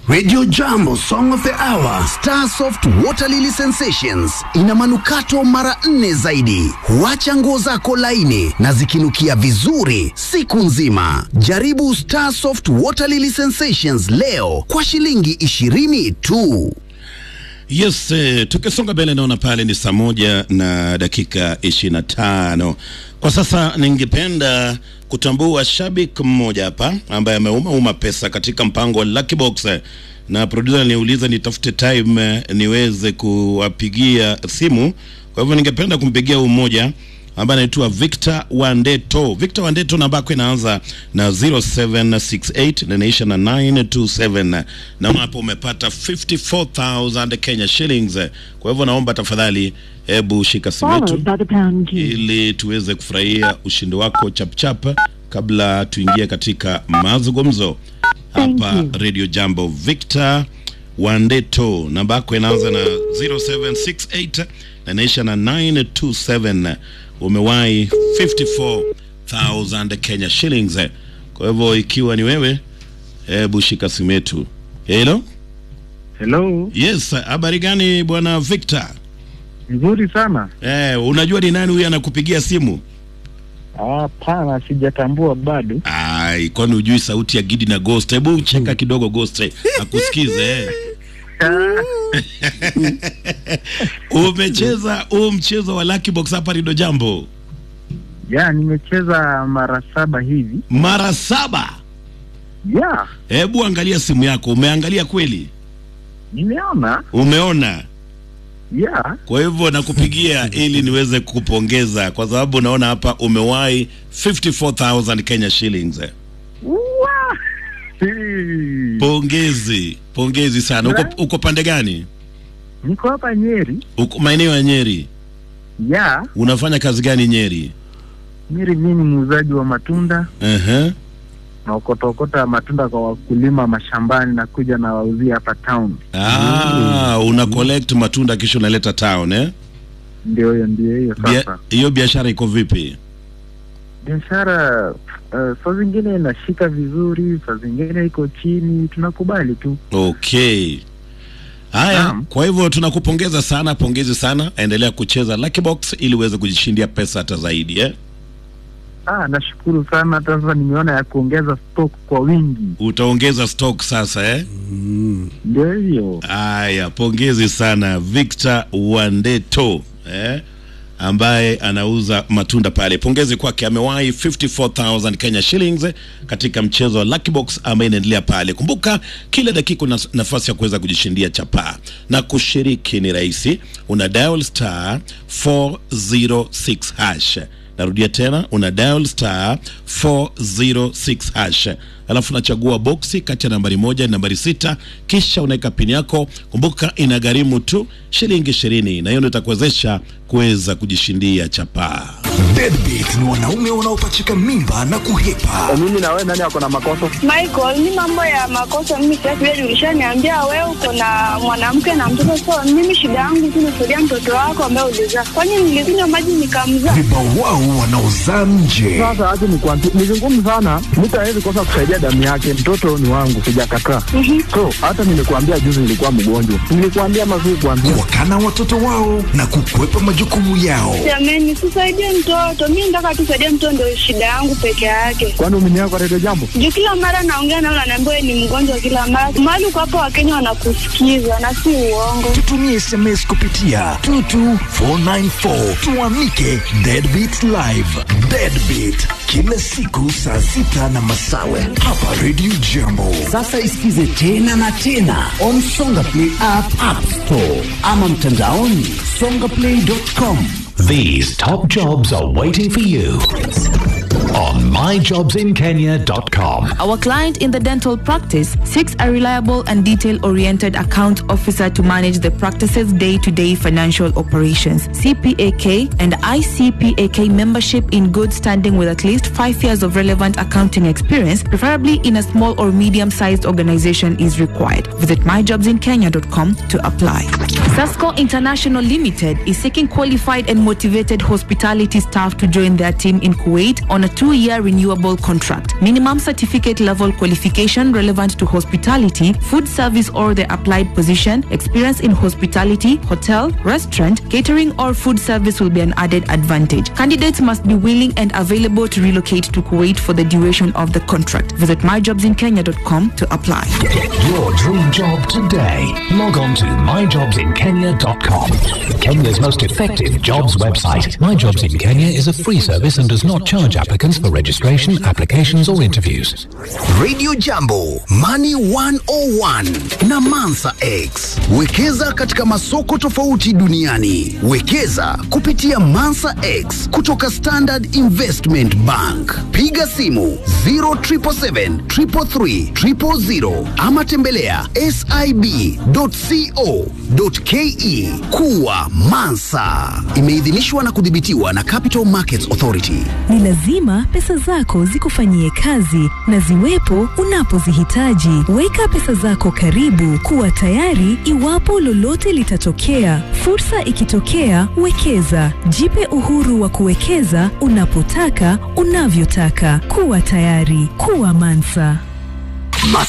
Radio Jambo Song of the Hour. Starsoft Water Lily Sensations ina manukato mara nne zaidi, huacha nguo zako laini na zikinukia vizuri siku nzima. Jaribu Starsoft Water Lily Sensations leo kwa shilingi ishirini tu. Yes, eh, tukisonga mbele naona pale ni saa moja na dakika ishirini na tano. Kwa sasa ningependa kutambua shabiki mmoja hapa ambaye ameuma uma pesa katika mpango wa Lucky Box eh, na producer aliniuliza nitafute time eh, niweze kuwapigia simu. Kwa hivyo ningependa kumpigia huyu mmoja ambaye anaitwa Victor Wandeto. Victor Wandeto namba yako inaanza na 0768 na inaisha na 927. Naona hapo umepata 54000 Kenya shillings. Kwa hivyo naomba tafadhali, hebu shika simu yetu followed by the pound key. ili tuweze kufurahia ushindi wako chapchap kabla tuingie katika mazungumzo Thank hapa you. Radio Jambo. Victor Wandeto, namba yako inaanza na 0768 na inaisha na 927. Umewahi 54000 Kenya shillings. Kwa hivyo ikiwa ni wewe, hebu shika simu yetu. Hello? Hello, Yes, habari gani bwana Victor? nzuri sana. Eh, unajua ni nani huyu anakupigia simu? Hapana, sijatambua bado. Ai, kwani hujui sauti ya Gidi na Ghost? Hebu cheka kidogo Ghost, eh, akusikize. eh. Umecheza huu mchezo wa Lucky Box hapa Rido Jambo Ya, nimecheza mara saba hivi. mara saba. Ya, Hebu angalia simu yako, umeangalia kweli? nimeona. Umeona? Ya, Kwa hivyo nakupigia ili niweze kukupongeza kwa sababu naona hapa umewahi 54000 Kenya shillings. eh. Uwa! Hii. Pongezi, pongezi sana. Uko, uko pande gani? Niko hapa Nyeri. Uko maeneo ya Nyeri. Ya, Unafanya kazi gani Nyeri? Nyeri mimi ni muuzaji wa matunda Ehe. na okotokota matunda kwa wakulima mashambani na kuja na wauzia hapa town. Ah, una collect matunda kisha unaleta town eh? Ndio hiyo, ndio hiyo Bia- sasa. Hiyo biashara iko vipi? Biashara uh, saa zingine inashika vizuri, saa zingine iko chini, tunakubali tu. Okay. Haya, Naam. kwa hivyo tunakupongeza sana, pongezi sana. Endelea kucheza Lucky Box ili uweze kujishindia pesa hata zaidi eh? Ah, nashukuru sana. Hata sasa nimeona ya kuongeza stock kwa wingi. Utaongeza stock sasa eh? Ndio hiyo. Haya, pongezi sana Victor Wandeto eh? ambaye anauza matunda pale. Pongezi kwake, amewahi 54000 Kenya shillings katika mchezo wa Lucky Box ambaye inaendelea pale. Kumbuka kila dakika una nafasi ya kuweza kujishindia chapaa na kushiriki ni rahisi, una dial star 406 hash. Narudia tena, una dial star 406 hash, alafu unachagua boksi kati ya nambari moja na nambari sita, kisha unaweka pini yako. Kumbuka inagharimu tu shilingi ishirini, na hiyo ndio itakuwezesha kuweza kujishindia chapaa. Deadbeat ni wanaume wanaopachika mimba na kuhepa. Mimi na wewe nani ako na makosa? Michael, ni mambo ya makosa. Mimi sasa vile ulishaniambia wewe uko na mwanamke na mtoto, so mimi shida yangu tu nisaidia mtoto wako ambaye ulizaa. Kwani nilikunywa maji nikamzaa? Vibawao wanaozaa nje. Sasa acha nikwambie, ni vigumu sana, mtu hawezi kosa kusaidia damu yake. Mtoto ni wangu, sijakataa. So hata nimekuambia juzi nilikuwa mgonjwa, nilikuambia mazuri kuambia Wakana watoto wao na kukwepa majukumu yao. Jamani, tusaidie mtoto. Mimi nataka tusaidie mtoto, ndio shida yangu peke yake. kwani umeniaga kwa redio jambo. Juu kila mara naongea nao, naambiwa wewe ni mgonjwa kila mara. Mahali uko hapo, Wakenya wanakusikiza na si uongo. Tutumie SMS kupitia 22494 tuamike Deadbeat Live. Deadbeat kila siku saa sita na masawe hapa Radio Jambo. Sasa isikize tena na tena on Songa Play app, App Store ama mtandaoni songaplay.com. These top jobs are waiting for you on myjobsinkenya.com. Our client in the dental practice seeks a reliable and detail oriented account officer to manage the practice's day to day financial operations. CPAK and ICPAK membership in good standing with at least five years of relevant accounting experience, preferably in a small or medium sized organization, is required. Visit myjobsinkenya.com to apply. Sasco International Limited is seeking qualified and motivated hospitality staff to join their team in Kuwait on a two two-year renewable contract. Minimum certificate level qualification relevant to hospitality, food service or the applied position, experience in hospitality, hotel, restaurant, catering or food service will be an added advantage. Candidates must be willing and available to relocate to Kuwait for the duration of the contract. Visit myjobsinkenya.com to apply. Get your dream job today. Log on to myjobsinkenya.com. Kenya's most effective jobs website. My Jobs in Kenya is a free service and does not charge applicants for registration, applications, or interviews. Radio Jambo, Money 101 na Mansa X. Wekeza katika masoko tofauti duniani. Wekeza kupitia Mansa X kutoka Standard Investment Bank. Piga simu 0777 333 000 ama tembelea sib.co.ke. Kuwa Mansa. Imeidhinishwa na kudhibitiwa na Capital Markets Authority. Ni lazima pesa zako zikufanyie kazi na ziwepo unapozihitaji. Weka pesa zako karibu, kuwa tayari iwapo lolote litatokea. Fursa ikitokea, wekeza. Jipe uhuru wa kuwekeza unapotaka, unavyotaka. Kuwa tayari, kuwa Mansa.